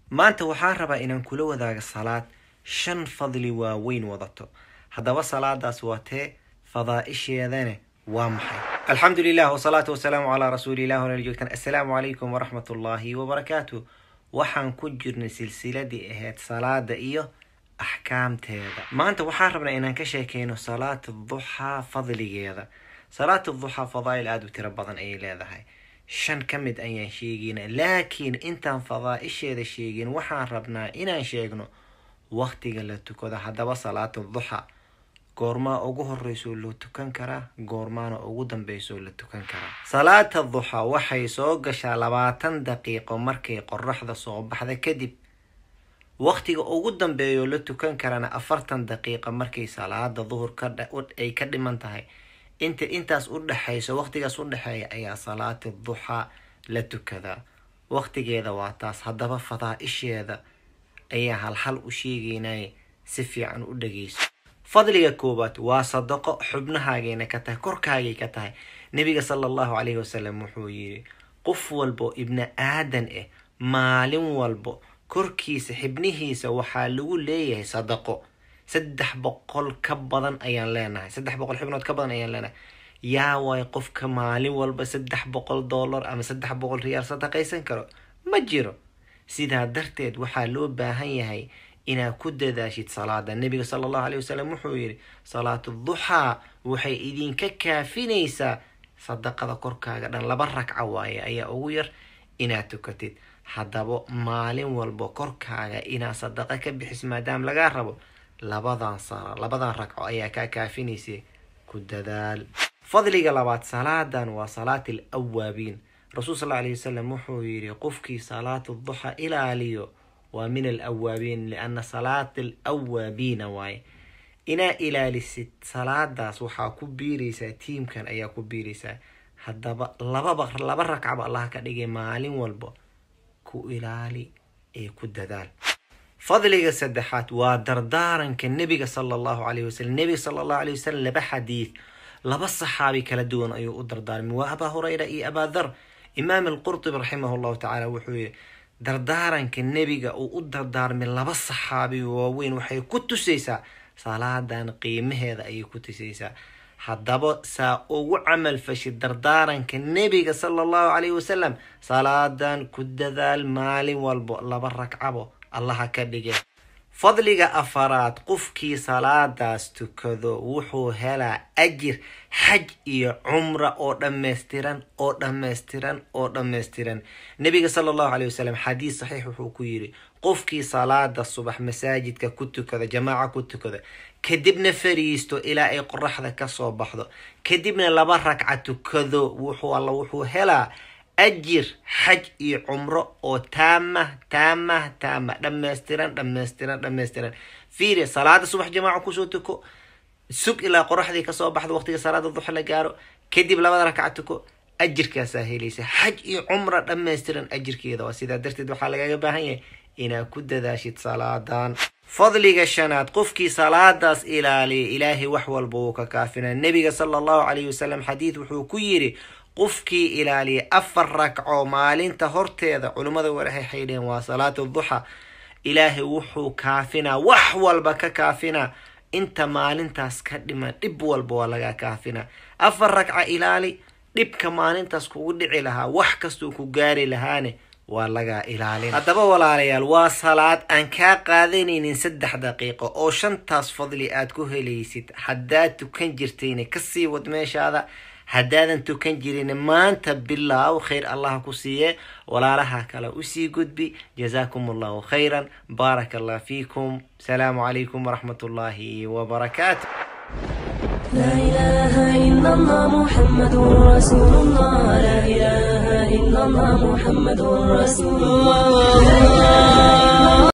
maanta waxaan rabaa inaan kula wadaago salaad shan fadli waaweyn wadato haddaba salaadaas waa tee fadaa'isheedane waa maxay alxamdu lilah wsalaatu wasalaamu calaa rasuulilah wala joogtaan assalaamu calaykum waraxmat ullaahi wabarakaatu waxaan ku jirnay silsiladii ahayd salaada iyo axkaamteeda maanta waxaan rabnaa inaan ka sheekeyno salaat duxaa fadligeeda salaat duxaa fadaa'il aada u tiro badan ayay leedahay shan ka mid ayaan sheegayna laakiin intaan fadaa'isheeda sheegin waxaan rabnaa inaan sheegno waqtiga la tukado haddaba salaatu duxa goormaa ugu horeysoo loo tukan karaa goormaana ugu dambeysoo la tukan karaa salaata duxa waxay soo gashaa labaatan daqiiqo markay qoraxda soo baxda kadib waqtiga ugu dambeeyoo la tukan karana afartan daqiiqa markay salaada duhur ay ka dhiman tahay inta intaas u dhexayso waqtigaas u dhexeeya ayaa salaati duxa la tukadaa waqtigeeda waa taas haddaba fadaa-isheeda ayaa halhal u sheegaynay si fiican u dhageyso fadliga koowaad waa sadaqo xubnahaagayna ka tahay korkaagay ka tahay nebiga sala allahu calayhi wasalam wuxuu yidhi qof walbo ibni aadan ah maalin walbo korkiisa xibnihiisa waxaa lagu leeyahay sadaqo saddex boqol ka badan ayaan leenahay saddex boqol xibnood ka badan ayaan leenahay yaa waay qofka maalin walba saddex boqol dollar ama saddex boqol riyaal sadaqaysan karo ma jiro sidaa darteed waxaa loo baahan yahay inaad ku dadaashid salaada nebiga sala allahu alayh wasalam wuxuu yidhi salaatu duxaa waxay idinka kaafinaysaa sadaqada korkaaga dhan laba ragca waaye ayaa ugu yar inaad tukatid haddaba maalin walba korkaaga inaad sadaqa ka bixis maadaama lagaa rabo labadan sala labadan ragco ayaa kaa kaafinaysa ku dadaal fadliga labaad salaadan waa salaat al awaabiin rasuul sal alayh wasalam wuxuu yidhi qofkii salaatu duxa ilaaliyo waa min al awaabiin liana salaat al awaabiina waaye inaa ilaalisid salaadaas waxaa ku biiraysaa tiimkan ayaa ku biiraysaa haddaba lababa laba ragcaba allah ka dhigay maalin walba ku ilaali ee ku dadaal fadliga saddexaad waa dardaaranka nebiga sala allahu calayh wasalam nebiga sala allahu alayh wasalam laba xadiid laba saxaabi kala duwan ayuu u dardaarmay waa abaa hurayra iyo abaa dhar imaam alqurtubi raximah llahu tacaala wuxuu yihi dardaaranka nebiga uu u dardaarmay laba saxaabi waaweyn waxay ku tusaysaa salaadan qiimaheeda ayay ku tusaysaa haddaba saa ugu camal fashid dardaaranka nebiga sala allahu calayhi wasalam salaadan ku dadaal maalin walbo laba ragcabo allaha ka dhige fadliga afaraad qofkii salaadaas tukado wuxuu helaa ajir xaj iyo cumra oo dhammaystiran oo dhammaystiran oo dhammaystiran nebiga sala allahu caleyh wasalam xadiis saxiix wuxuu ku yidhi qofkii salaada subax masaajidka ku tukada jamaaca ku tukada kadibna fariisto ilaa ay qoraxda kasoo baxdo kadibna laba ragca tukado wuxuu alla wuxuu helaa ajir xaj iyo cumro oo taamah taamah taama dhammaystiran dhammaystiran dhammaystiran fiiri salaada subax jamaaca kusoo tuko sug ilaa qoraxdii kasoo baxdo waqtiga salaada duxa la gaaro kadib labada ragca tuko ajirkaasaa helaysa xaj iyo cumra dhammaystiran ajirkeeda waa sidaa darteed waxaa lagaga baahan yahay inaad ku dadaashid salaadan fadliga shanaad qofkii salaadaas ilaaliya ilaahay wax walba wuu ka kaafinaa nebiga sala allahu calayhi wasalam xadiid wuxuu ku yidhi qofkii ilaaliya afar ragco maalinta horteeda culimmada warahay xaydheen waa salaatu duxa ilaahay wuxuu kaafinaa wax walba ka kaafinaa inta maalintaas ka dhiman dhib walba waa laga kaafinaa afar ragca ilaali dhibka maalintaas kugu dhici lahaa wax kastuu ku gaari lahaane waa lagaa ilaalin haddaba walaalayaal waa salaad aan kaa qaadanaynin saddex daqiiqo oo shantaas fadli aad ku helaysid haddaad tukan jirtayna kasii wad meeshaada haddaadan tukan jirin maanta bilaaw khayr allah ku siiye walaalaha kale usii gudbi jazaakum allahu khayran baaraka allah fiikum asalaamu calaykum waraxmat ullaahi wabarakaatu لا إله إلا الله محمد رسول الله لا إله إلا الله محمد رسول الله